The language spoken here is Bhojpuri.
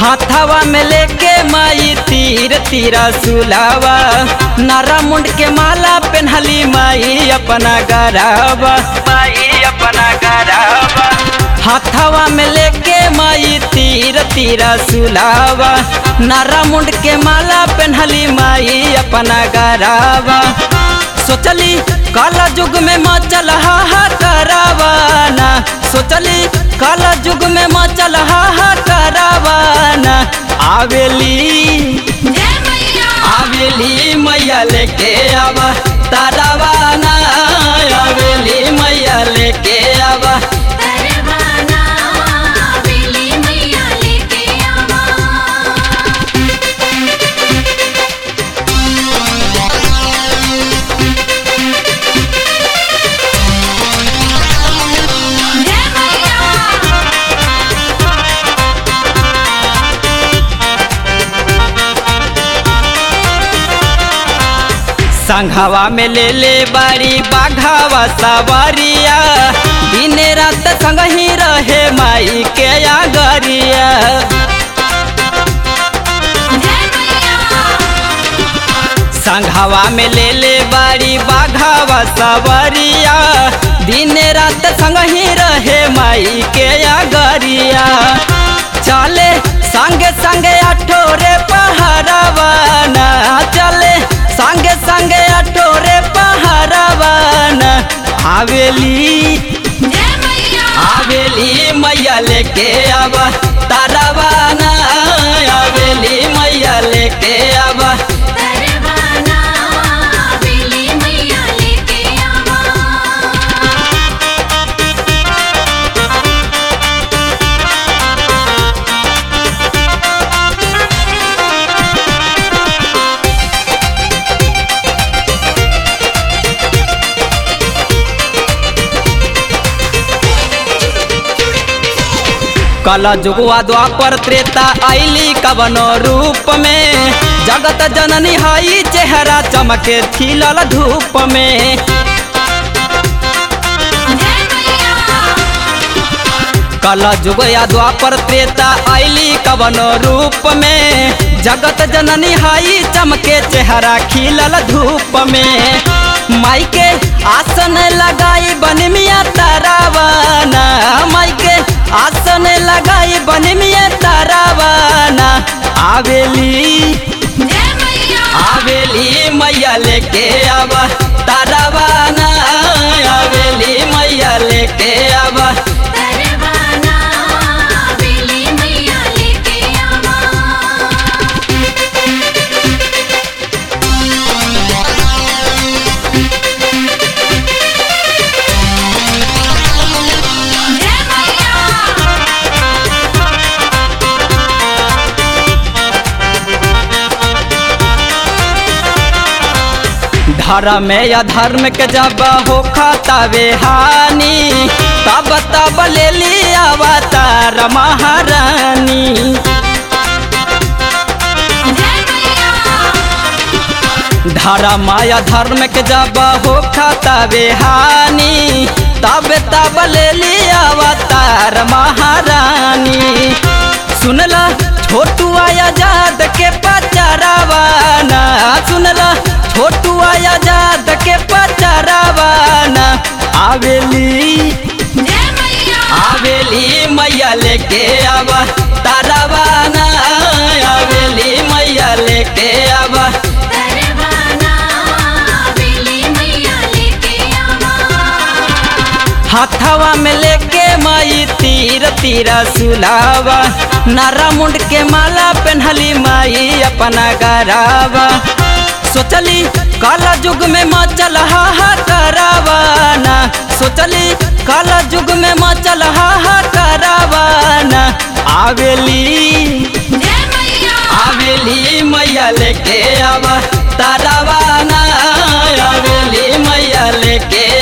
हाथावा में लेके माई तीर तीरा सुलावा नारा मुंड के माला पेन्हली माई अपना गरावा माई अपना गरावा हाथावा में लेके माई तीर तीरा सुलावा नारा मुंड के माला पेन्हली माई अपना गरावा सोचली काला युग में मचल हा करावाना सोचली काला युग में मचल हा करावाना आवेली जय मैया आवेली मैया लेके आवा तारावाना आवेली मैया लेके आवा परवाना बेली मैया लेके आवा जय मैया संघवा में ले ले बाड़ी बाघावा सवारिया दिन रात संग ही रहे माई के आगरिया जय मैया संघवा में ले ले बाड़ी बाघावा सवारिया दिन रात संग ही रहे माई के आगरिया चले संगे संगे अठोरे पहरावाना चले संगे संगे अठोरे पहरावाना आवेली जय मैया आवेली मैया लेके आवा तारावाना आवेली मैया लेके आवा परवाना बेली मैया लेके आवा कला जुगवा द्वापर त्रेता आईली कवनो रूप में जगत जननी हई चेहरा चमके खिलल धूप में जय मैया कला जुगया द्वापर त्रेता आईली कवनो रूप में जगत जननी हई चमके चेहरा खिलल धूप में माई के आसन लगाई बन मिया तारावाना माई के आसन लगाई बन मिया तारावाना आवेली जय मैया आवेली मैया लेके आवा तारावाना आवेली मैया लेके आवा परवाना बेली मैया लेके आवा जय मैया धर्म में या धर्म के जब हो खातावे हानि तब तब ले ली अवतार महारानी जय मैया धर्म या धर्म के जब हो खातावे हानि तब तब ले ली अवतार महारानी सुनला छोटू आजाद के पचरावाना सुनला छोटू आजाद के पचरावाना आवेली जय मैया आवेली मैया लेके आवा तारावाना आवेली मैया लेके आवा परवाना बेली मैया लेके आवा हाथावा में लेके माई तीर तीरा सुलावा नारा मुंड के माला पेन्हली माई अपना गरावा सोचली काला युग में मचल हा करावाना सोचली काला युग में मचल हा करावाना आवेली जय मैया आवेली मैया लेके आवा तारावाना आवेली मैया लेके